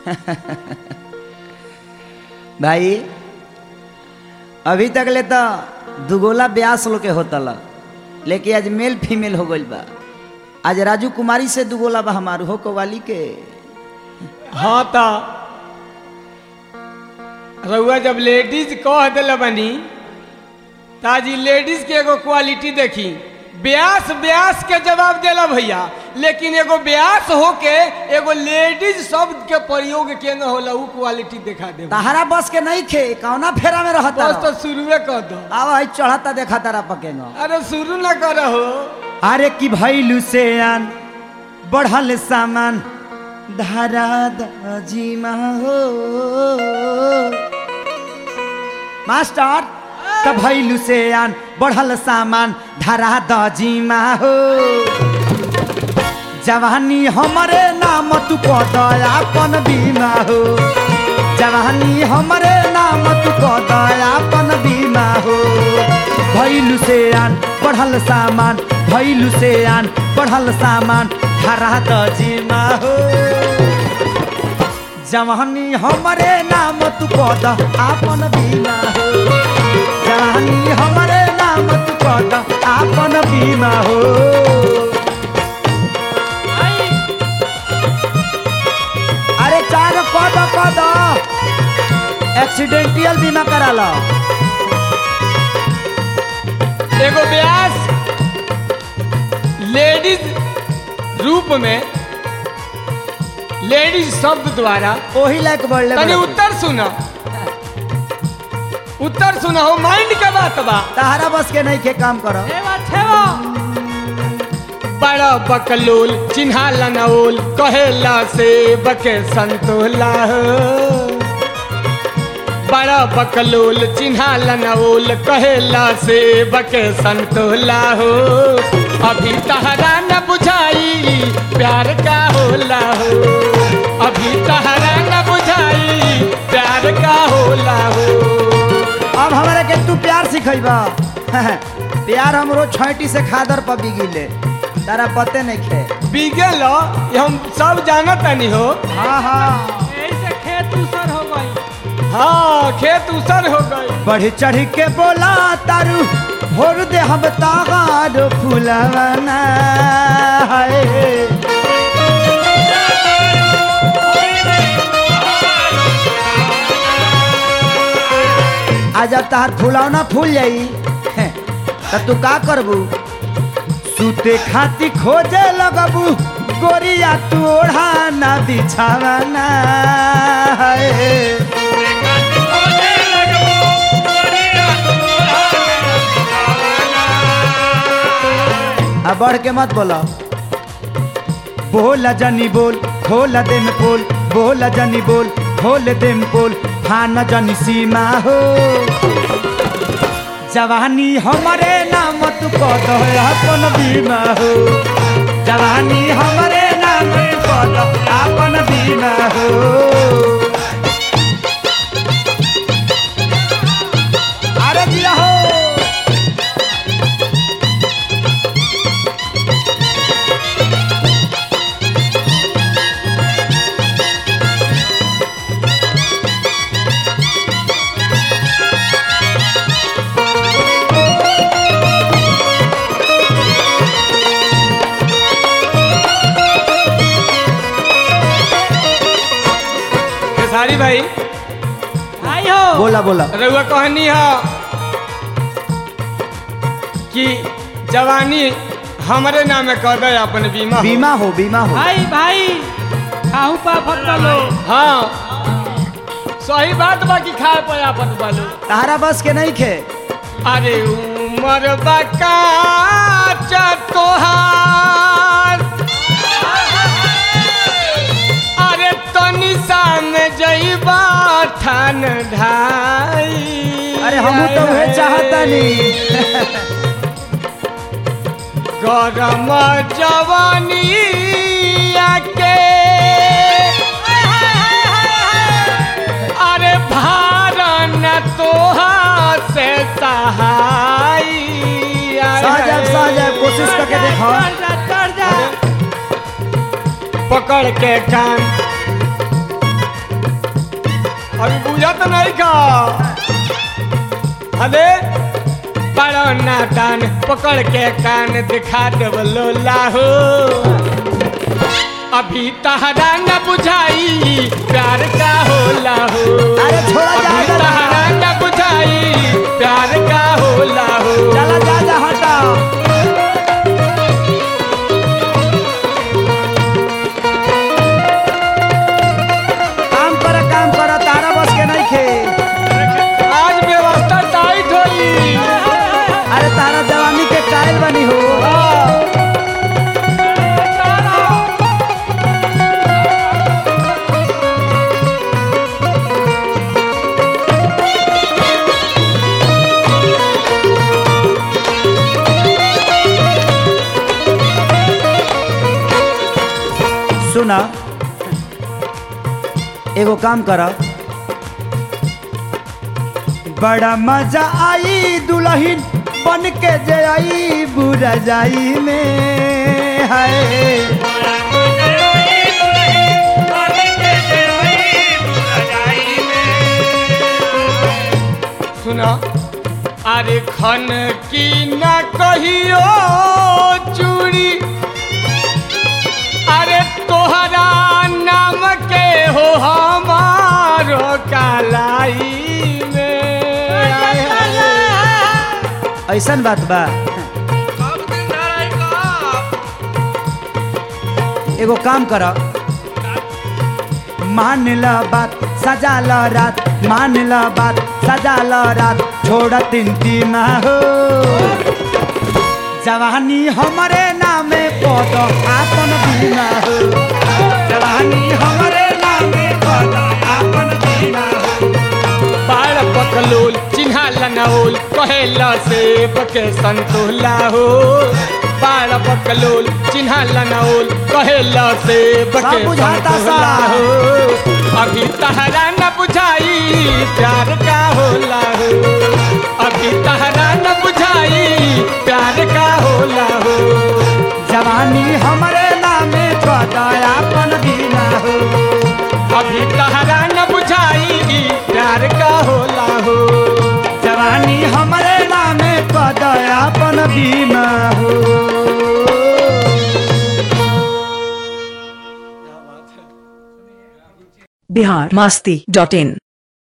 भाई अभी तक ले तो दुगोला ब्यास लोग के होतल लेकिन आज मेल फीमेल हो गइल बा आज राजू कुमारी से दुगोला बा हमार हो कवाली के हाँ तो रउआ जब लेडीज कह दिल बनी ताजी लेडीज के एगो क्वालिटी देखी ब्यास ब्यास के जवाब देला भैया लेकिन एगो ब्यास होके एगो लेडीज शब्द के प्रयोग के न होला उ क्वालिटी दिखा दे तहरा बस के नहीं खे कौना फेरा में रहता बस तो शुरुए कर दो आवा है चढ़ता देखा तारा पकेगा अरे शुरू ना करो अरे की भैलू से आन बढ़ल सामान धारा दाजीमा हो मास्टर त भैलू से आन बढ़ल सामान धारा दाजीमा हो जवानी हमरे नाम तू कह दयापन बीमा हो जवानी हमरे नाम तू कह दयापन बीमा हो भैलू से आन बढ़ल सामान भैलू से आन बढ़ल सामान धारा दजीमा हो जवानी हमरे नाम तू कह द आपन बीमा हो जवानी हमरे नाम तू कह द आपन बीमा हो अरे चार कद कद एक्सीडेंटियल बीमा करा लो एगो ब्यास लेडीज रूप में लेडीज शब्द द्वारा ओही लायक बढ़ले तनी बड़े। उत्तर सुना उत्तर सुना हो माइंड के बात बा तहरा बस के नहीं के काम करो बड़ा बकलोल चिन्हा लनौल कहेला से बके संतोला हो बड़ा बकलोल चिन्हा लनौल कहेला से बके संतोला हो अभी तहरा न बुझाई प्यार का होला हो अभी तहरा न बुझाई प्यार का होला हो अब हमारे के तू प्यार सिखैबा प्यार हमरो छैटी से खादर पर बिगिले तारा पते नहीं खे बिगल ये हम सब जानत नहीं हो हाँ हाँ ऐसे खेत उसर हो गई हाँ खेत उसर हो गई बढ़ी चढ़ी के बोला तारू भोर दे हम तागार फुलवना है आज जब तार फुलौना फूल जाई तो तू का करबू सूते खाती खोजे लगबू गोरिया तू ओढ़ा ना बिछावना है अब बढ़ के मत बोलो बोला जनी बोल खोला दे में पोल बोला जनी बोल खोल दे में पोल फाना जनी सीमा हो जवानी हमारे नाम तू कह दो अपन बीमा हो जवानी हमारे नाम तू कह दो अपन बीमा हो अरे जिया हो खेसारी भाई आई हो बोला बोला रउआ कहनी हो कि जवानी हमरे नाम कर दे अपन बीमा हो। बीमा हो बीमा हो भाई भाई खाऊ पा फटलो हाँ सही बात बा कि खाए पे अपन बालू तारा बस के नहीं खे अरे उमर बका तोहार अरे तनी में जईबा ठान ढाई अरे हम तो वह चाहता नहीं गरम जवानी के अरे भारन तोहा से सहाय साहब साहब कोशिश करके देखो चढ़ जा चढ़ जा पकड़ के कान अभी बुझत नहीं का अरे बड़ो नादान पकड़ के कान दिखा देव लोला हो अभी तहरा न बुझाई प्यार का होला हो अरे छोड़ा जा, अभी जा, जा। तहरा न बुझाई प्यार का होला हो चला जा जा हटा काम कर काम कर तारा बस के नहीं खे आज व्यवस्था टाइट होई अरे तारा जवानी के कायल बनी हो सुना एगो काम कर बड़ा मजा आई दुल्हन बन के जे आई बुरा जाई में है सुना अरे खन की न कहियो चूड़ी अरे तोहरा नाम के हो हमारो कालाई में ऐसन बात बा एगो काम कर मान ल बात सजा ल रात मान ल बात सजा ल रात छोड़ तीन तीन हो जवानी हमारे नामे पद आपन बीमा हो जवानी हमारे नामे पद आपन बीमा हो बाड़ पकलोल चिन्हा लनौल कहेला से बके संतोला हो बाड़ पकलोल चिन्हा लनौल कहेला से बके सब बुझाता संतोला सा। हो अभी तहरा न बुझाई प्यार का होला हो अभी तहरा न बुझाई प्यार का होला हो जवानी हमारे नामे पद आपन बीमा हो अभी तहरा न बुझाई प्यार का होला हो जवानी हमारे नामे पद आपन बीमा हो बिहार मास्ती डॉट इन